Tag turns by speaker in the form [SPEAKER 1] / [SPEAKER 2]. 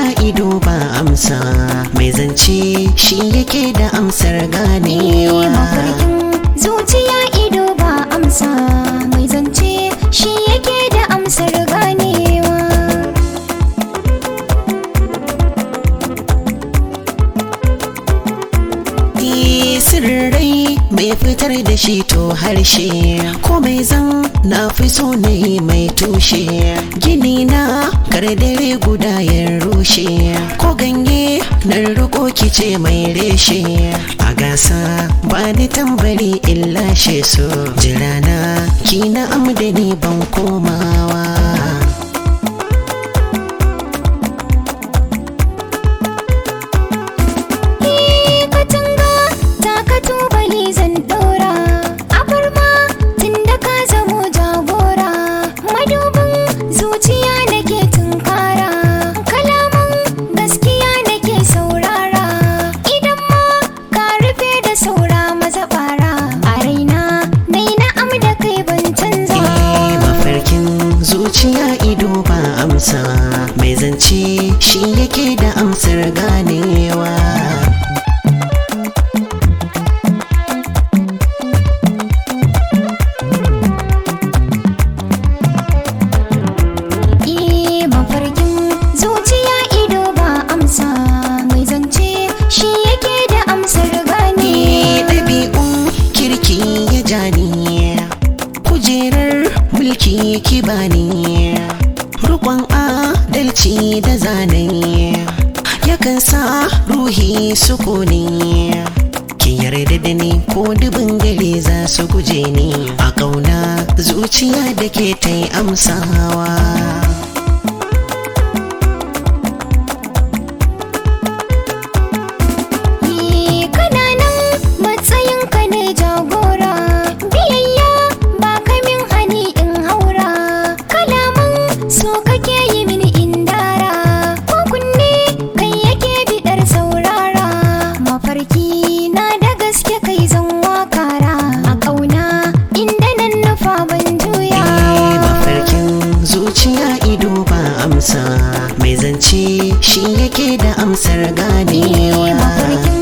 [SPEAKER 1] ido ba amsa mai zance shi yake da amsar ganewa
[SPEAKER 2] mafarkin zuciya ido ba amsa mai zance shi yake da amsar ganewa
[SPEAKER 1] Ni sirrai mai fitar da shi to harshe ko mai zan na fi so na yi mai tushe gini na dare guda ya rushe ko ganye na riko kice mai reshe a gasa ba ni tambari in lashe so jirana ki na amdani ban komawa
[SPEAKER 2] Eh, katanga ta ka tubali zan ɗora abarma tun da ka zamo jagora madubin zuciya nake tunkara kalaman gaskiya nake saurara idan ma ka rufe da saura maza bara a raina nai na'am da kai ban canza
[SPEAKER 1] Eh, mafarkin zuciya ido ba amsa mai zance shi yake da amsar ganewa
[SPEAKER 2] Eh, mafarkin zuciya ido ba amsa mai zance shi yake da amsar
[SPEAKER 1] Ni
[SPEAKER 2] gane
[SPEAKER 1] ɗabi'un kirki ya jani kujerar mulki ki bani rukon adalci da zane yakan sa ruhi sukuni ki yarda da ni ko dubin gare za su guje ni a ƙauna zuciya da ke ta yi amsawa
[SPEAKER 2] Eh, kana nan matsayin ka ne jagora biyayya ba kamin hani in haura kalaman so kake yi mini indara ko kunne kai yake bidar saurara mafarki na da gaske kai zan wakara a ƙauna inda nan nufa ban juya
[SPEAKER 1] Eh, mafarkin zuciya ido ba amsa mai zance shi yake da amsar ganewa
[SPEAKER 2] mafarkin